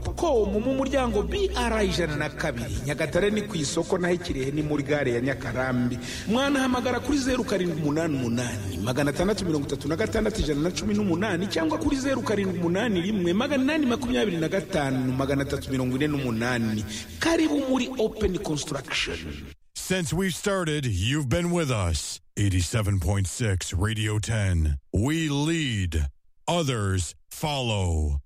kopcom mu muryango br ijana na kabiri nyagatare ni ku isoko naho ikirehe ni muri gare ya nyakarambi mwanahamagara kuri zeru karindwi umunani umunani magana atandatu mirongo itatu na gatandatu ijana na cumi n'umunani cyangwa kuri zeru karindwi umunani rimwe magana inani makumyabiri na gatanu magana atatu mirongo ine n'umunani karibu muri openi konsitaragisheni Since we've started, you've been with us. 87.6 Radio 10. We lead, others follow.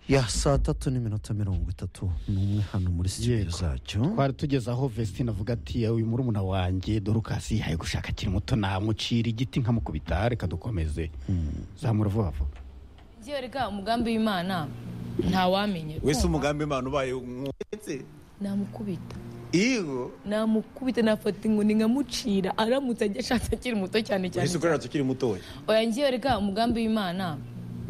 ya saa tatu n'iminota mirongo itatu n'umwe hano muri studio zacyo twari tugeze aho vesitine avuga ati uyu murumuna wanjye dorukasi yihaye gushaka akiri muto namucira igiti nkamukubita reka dukomeze zamura vuba vuba njyewe reka umugambi w'imana ntawamenye wese umugambi imana ubaye umwetse namukubita iyo namukubita nafata inkoni nkamucira aramutse ajya ashatse akiri muto cyane cyane wese ukorera tukiri mutoya oya njyewe reka umugambi w'imana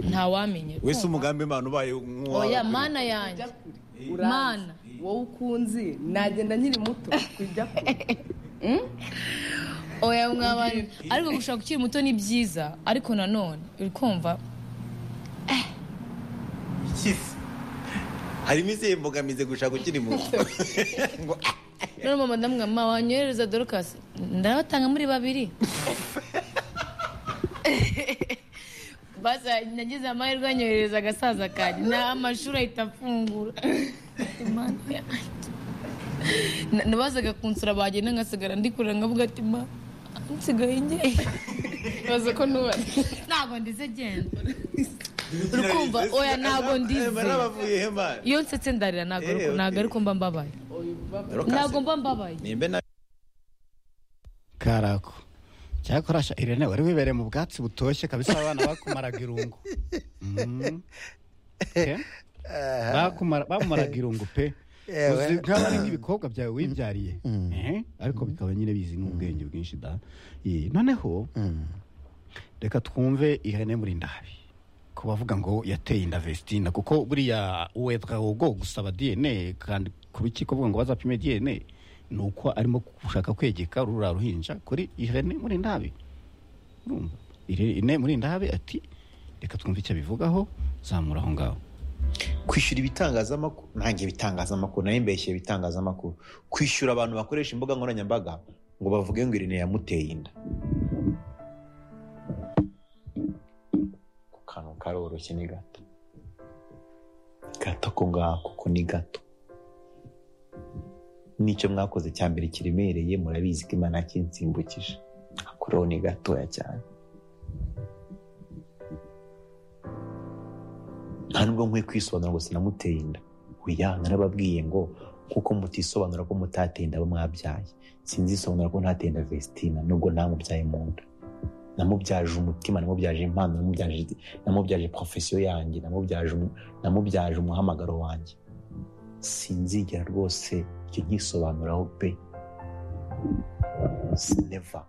ntawamenye wese umugambi imana ubaye umwuwa oya mana yanjye mana wowe ukunzi nagenda nkiri muto kujya kure oya mwabana ariko gushaka ukiri muto ni byiza ariko nanone uri kumva ikize harimo izihe mbogamizi gushaka ukiri muto ngo ah, none mama ndamwama wanyohereza dorukasi ndabatanga muri babiri basa nagize amahirwe anyohereza agasaza kanjye nta amashuri ahita afungura Imana yanjye. Na- nabazaga kunsura bagenda ngasigara ndikurira nkavuga ati ma nsigaye njye baza ko nubari ntabwo ndize genda Urukumva, oya, ntabwo ndize. Eh, narabavuye hema iyo nsetse ndarira ntabwo Eh, okay. ntabwo ariko mba mbabaye Dorukasi, ntabwo mba mbabaye nimbe na karako cyakorasha irene wari wibereye mu bwatsi butoshye kabisa abana bakumaraga irungu Mm. Eh? Bakumara- bamumaraga irungu pe Uzi nk'aba ari nk'ibikobwa byawe wibyariye Eh? ariko bikaba nyine bizi n'ubwenge bwinshi da Eh, noneho reka twumve ihene muri ndabi ku bavuga ngo yateye inda vestina kuko buriya uwetwawogo gusaba dna kandi ku rukiko kuvuga ngo bazapime dna ni uko arimo gushaka kwegeka ruriya ruhinja kuri ihene muri ndabi urumva ihene muri ndabi ati reka twumve icyo abivugaho zamura aho ngaho kwishyura ibitangazamakuru nanjye ibitangazamakuru nayo mbeshye ibitangazamakuru kwishyura abantu bakoresha imbuga nkoranyambaga ngo bavuge ngo irene yamuteye inda ku kantu karoroshye ni gato gato ko ngako ko ni gato n'icyo mwakoze cya mbere kiremereye murabizi ko imana kinsimbukije akureho ni gatoya cyane nta nubwo nkwiye kwisobanura ngo sinamuteye inda oya narababwiye ngo kuko mutisobanura ko mutateye inda abo mwabyaye sinzisobanura ko ntateye inda vestina nubwo namubyaye mu nda namubyaje umutima namubyaje impano namubyaje namubyaje porofesiyo yanjye namubyaje umu- namubyaje umuhamagaro wanjye sinzigera rwose icyo nkisobanuraho pe sineva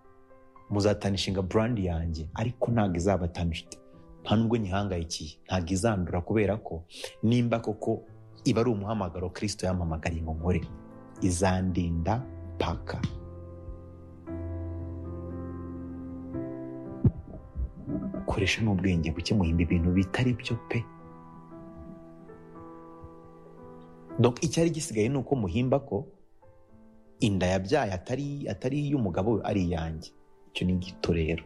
muzatanishinga burandi yanjye ariko ntabwo izabatanishite nta nubwo nyihangayikiye ntabwo izandura kubera ko nimba koko iba ari umuhamagaro kirisito yampamagariye ngo nkore izandinda paka koresha n'ubwenge buke muhimba ibintu bitari byo pe Donc icyari gisigaye ni uko muhimba ko inda yabyaye atari atari iy'umugabo we ari iyanjye icyo ni gito rero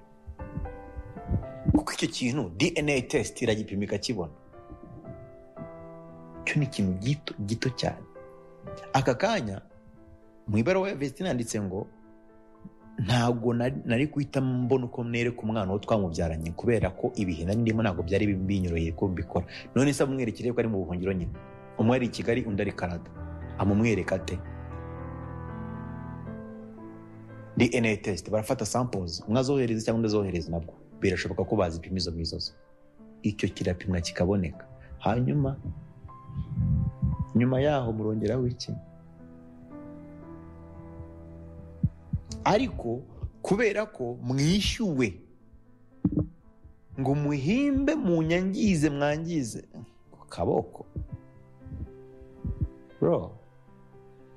kuko icyo kintu dna test iragipima ikakibona icyo ni ikintu gito gito cyane aka kanya mu ibaruwa ya vesitine handitse ngo ntabwo nari nari guhita mbona uko nereka umwana uwo twamubyaranye kubera ko ibihe nari ndimo ntabwo byari binyoroheye ko mbikora none se amwerekere ko ari mu buhungiro nyine umwe ari i kigali undi ari kanada amumwereka ate dna test barafata samples umwe azohereza cyangwa undi azohereza nabwo birashoboka ko bazipima izo mizozo icyo kirapimwa kikaboneka hanyuma nyuma yaho murongeraho iki ariko kubera ko mwishyuwe ngo muhimbe munyangize mwangize ku kaboko bro